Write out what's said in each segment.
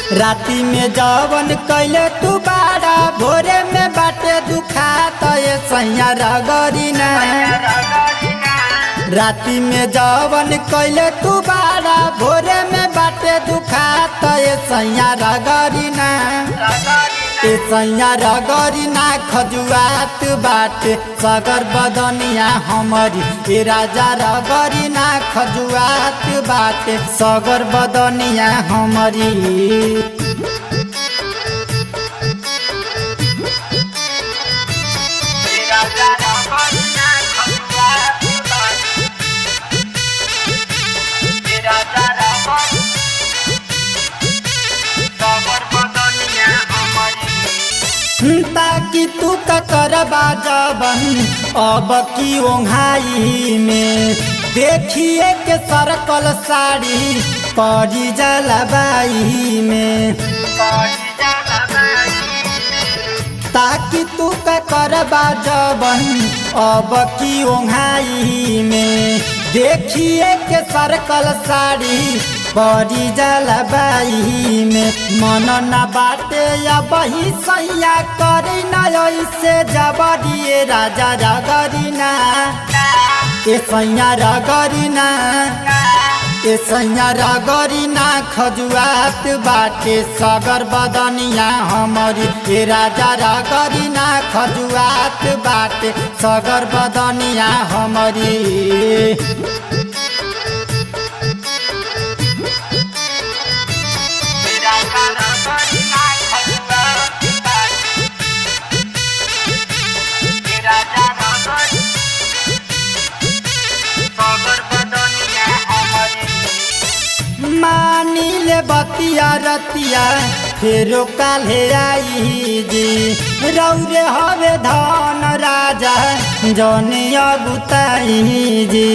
राती में जवन कैले तू बाड़ा भोरे में बाटे दुखा तो ये सैया रगरी ना राती में जवन कैले तू बाड़ा भोरे में बाटे दुखा तो ये सैया रगरी ना ए सैया रगरी ना खजुआत बाटे सगर बदनिया हमरी ए राजा रगरी ना खजुआत बाटे सगर बदनिया हमरी ताकि तू करबा जबन अब की ओंघाई में देखिए के सरकल साड़ी पड़ी जलबाई में ताकि तू करबा जबन अब की ओंघाई में देखिए के सरकल साड़ी बड़ी जलबाई में मन न बाटे या बही सैया करी न ऐसे जबरिए राजा रगरी ना ए सैया रगरी ना ए सैया रगरी ना खजुआत बाटे सगर बदनिया हमरी ए राजा रगरी ना खजुआत बाटे सगर बदनिया हमरी मानिल बतिया रतिया फेरो काल्हे आई जी रौरे हवे धन राजा जने अबुताई जी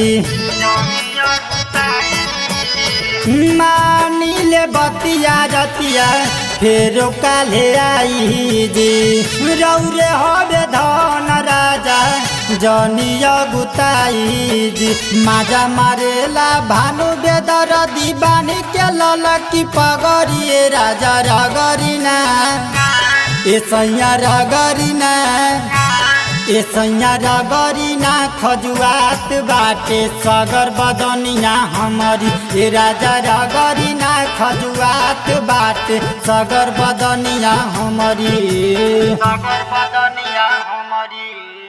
मानिल बतिया रतिया फेरो काल्हे आई जी रौरे हवे धन राजा जनिया गुताई जी माजा मारेला भानु बेदर दीवानी के ललकी पगड़िए राजा रगरीना ए सैया रगरीना ए सैया रगरीना खजुआत बाटे सगर बदनिया हमरी ए राजा रगरीना खजुआत बाटे सगर बदनिया हमरी सगर बदनिया हमारी